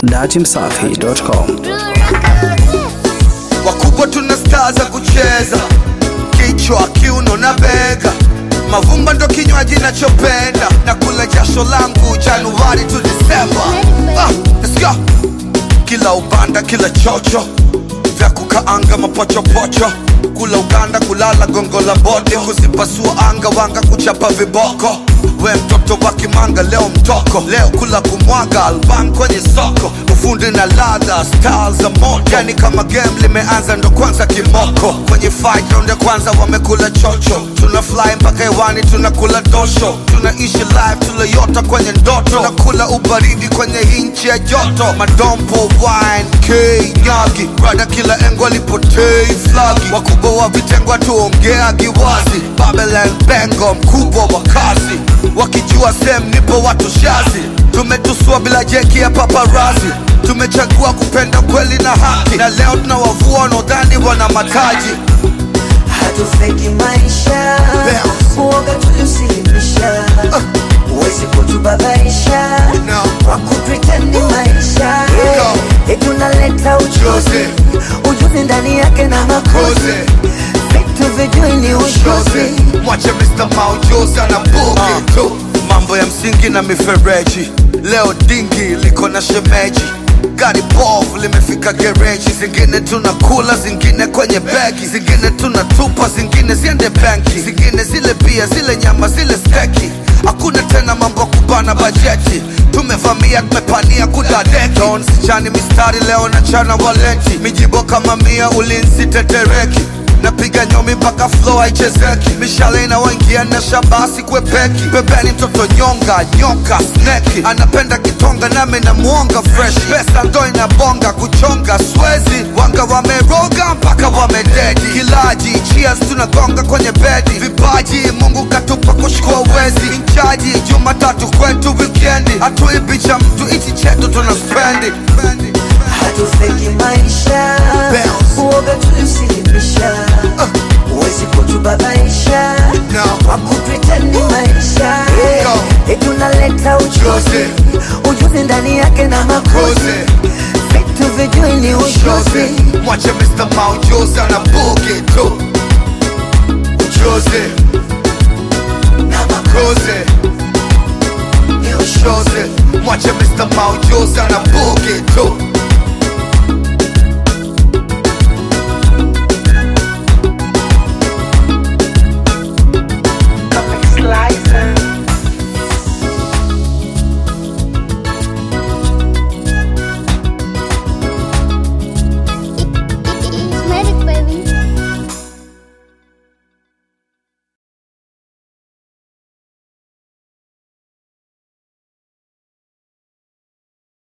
datimsafi.com. wakubwa tuna staa za kucheza kichwa kiuno na bega mavumba ndo kinywaji nachopenda na kula jasho langu januari tu disemba ah, let's go. kila ubanda kila chocho vya kukaanga mapochopocho kula uganda kulala gongo la bode kuzipasua anga wanga kuchapa viboko we mtoto wa kimanga leo mtoko leo kula kumwaga alban kwenye soko ufundi na ladha style za moto yani kama game limeanza ndo kwanza kimoko kwenye fight round ya kwanza wamekula chocho tuna fly mpaka hewani tunakula dosho tunaishi live tulayota kwenye ndoto tunakula ubaridi kwenye hinchi ya joto madompo wine k nyagi brada kila engo alipotei flagi wakubwa wa vitengo tuongeagi wazi babelen bengo mkubwa wa kazi wakijua sem nipo watu shazi tumetusua bila jeki ya paparazi tumechagua kupenda kweli na haki na leo tunawavua wanaodhani wana mataji hatufeki maisha Bounce. uoga tuliusilimisha uwezi kutubabaisha No. kwa kupretendi maisha Go. etunaleta uchozi ujuzi ndani yake na makozi Koze. vitu vijui ni Shoze. ushozi mwache Mr. Maujuzi ana bugi tu mambo ya msingi na mifereji leo dingi liko na shemeji gari bovu limefika gereji zingine tunakula zingine kwenye begi zingine tunatupa zingine ziende benki zingine zile bia zile nyama zile steki hakuna tena mambo ya kubana bajeti tumevamia tumepania kudadeki Don sichani mistari leo na chana waleti mijibo kama mia ulinzi tetereki napiga nyomi mpaka flow haichezeki mishale inawaingia na shabasi kwepeki pembeni mtoto nyonga nyoka sneki anapenda kitonga nami na mwonga fresh pesa ndo inabonga kuchonga swezi wanga wameroga mpaka wamededi kilaji cheers tunagonga kwenye bedi vipaji mungu katupa kushukua wezi inchaji jumatatu kwetu wikendi hatuibi cha mtu ichi chetu tuna spendi hatufeki maisha Bounce. uoga tuliusilimisha uwezi kutubabaisha No. kwa kupretendi maisha Go. etunaleta uchozi Chozi. ujuzi ndani yake na makozi Koze. vitu vijui ni Shoze. ushozi mwache Mr. Maujuzi ana bugi tu Jose na makozi Koze ni ushozi Shoze mwache Mr. Maujuzi ana bugi